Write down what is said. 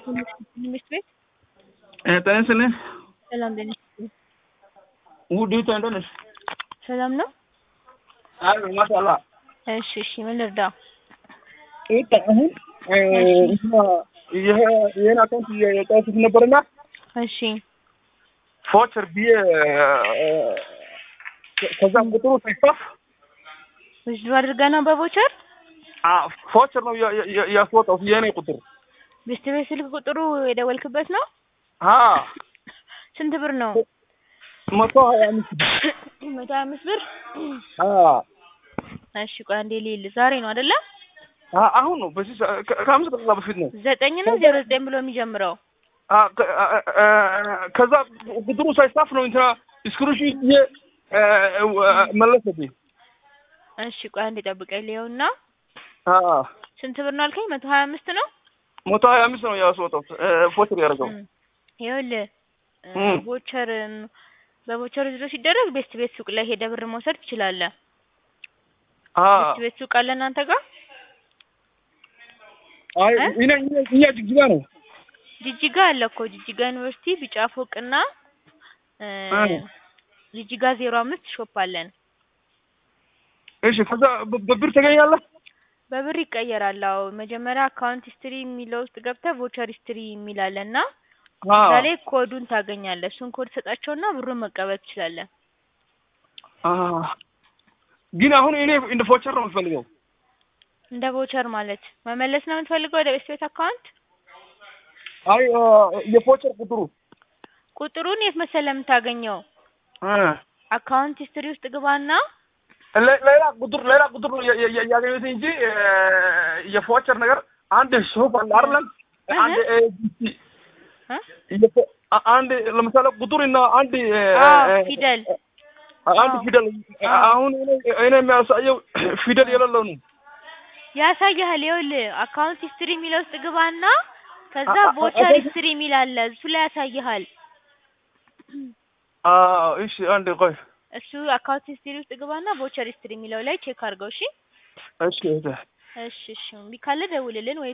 ትምህርት ቤት ጤና ይስጥልኝ። ሰላም ጤና ይስጥልኝ። ውዲቷ እንደት ነሽ? ሰላም ነው? አይ ማሻአላ። እሺ እሺ፣ ምን ልርዳ? ይጣ አሁን እንትና ይሄ ይሄን አካውንት የጫወቱት ነበርና እሺ ፎቸር ብዬ ከዛም ቁጥሩ ሳይጻፍ ውስዱ አድርጋ ነው በቦቸር ፎቸር ነው ያስወጣው የኔ ቁጥር ቤስት ቤት ስልክ ቁጥሩ የደወልክበት ነው? አ ስንት ብር ነው? መቶ ሀያ አምስት መቶ ሀያ አምስት ብር። አ እሺ ቆይ አንዴ ልይል። ዛሬ ነው አይደለ? አ- አሁን ነው በዚህ ሰ- ከ- ከአምስት ደቂቃ በፊት ነው። ዘጠኝ ነው ዜሮ ዘጠኝ ብሎ የሚጀምረው አ ከ- አ- አ- ከዛ ቁጥሩ ሳይጻፍ ነው እንትና ስክሪንሾት ብዬ መለሰብኝ። እሺ ቆይ አንዴ ጠብቀኝ ልየውና አ ስንት ብር ነው አልከኝ? መቶ ሀያ አምስት ነው። መቶ ሀያ አምስት ነው ያስወጣው ፎቸር ያደረገው። እም፣ ይኸውልህ እ፣ እም። ቦቸር በቦቸር ዝሮ ሲደረግ ቤስት ቤት ሱቅ ላይ ሄደህ ብር መውሰድ ትችላለህ። አ ቤስት ቤት ሱቅ አለ እናንተ ጋር? አይ እ? እኛ እኛ- እኛ ጅግጅጋ ነው። ጅጅጋ አለ እኮ ጅጅጋ ዩኒቨርሲቲ ቢጫ ፎቅና እ፣ እ። ጅጅጋ ዜሮ አምስት ሾፕ አለን። እሺ ከዛ በ- በብር ተገኛለህ? በብር ይቀየራል። አዎ መጀመሪያ አካውንት ሂስትሪ የሚለው ውስጥ ገብተህ ቮቸር ሂስትሪ የሚል አለ እና አ እዛ ላይ ኮዱን ታገኛለህ። እሱን ኮድ ሰጣቸውና ብሩን መቀበል ትችላለህ። አ ግን አሁን እኔ እንደ ፎቸር ነው የምፈልገው። እንደ ቮቸር ማለት መመለስ ነው የምትፈልገው ወደ ቤስት ቤት አካውንት? አይ አ፣ የፎቸር ቁጥሩ ቁጥሩን የት መሰለህ የምታገኘው? አ አካውንት ሂስትሪ ውስጥ ግባና ለ- ሌላ ቁጥር ሌላ ቁጥር ነው ያ- ያ- ያገኘሁት እንጂ እ፣ የፎቸር ነገር አንድ ሾፕ አለ አይደለም? እህ። አንድ እ፣ ዲሲ እ? የፎ- አ- አንድ ለምሳሌ ቁጥር እና አንድ እ፣ አዎ እ፣ ፊደል አንድ አዎ። ፊደል አዎ። አሁን እኔ እኔ የሚያሳየው ፊደል የሌለው ነው። ያሳይሃል። ይኸውልህ አካውንት ሂስትሪ የሚለው ውስጥ ግባና ከዛ አ- አ- ቮቸር አካውንት- ሂስትሪ የሚል አለ እሱ ላይ ያሳይሃል። አዎ እሺ፣ አንድ ቆይ እሱ አካውንት ሂስትሪ ውስጥ ግባና ቮቸር ሂስትሪ የሚለው ላይ ቼክ አድርገው። እሺ እሺ እህቴ። እሺ እሺ እምቢ ካለ ደውልልን ወይ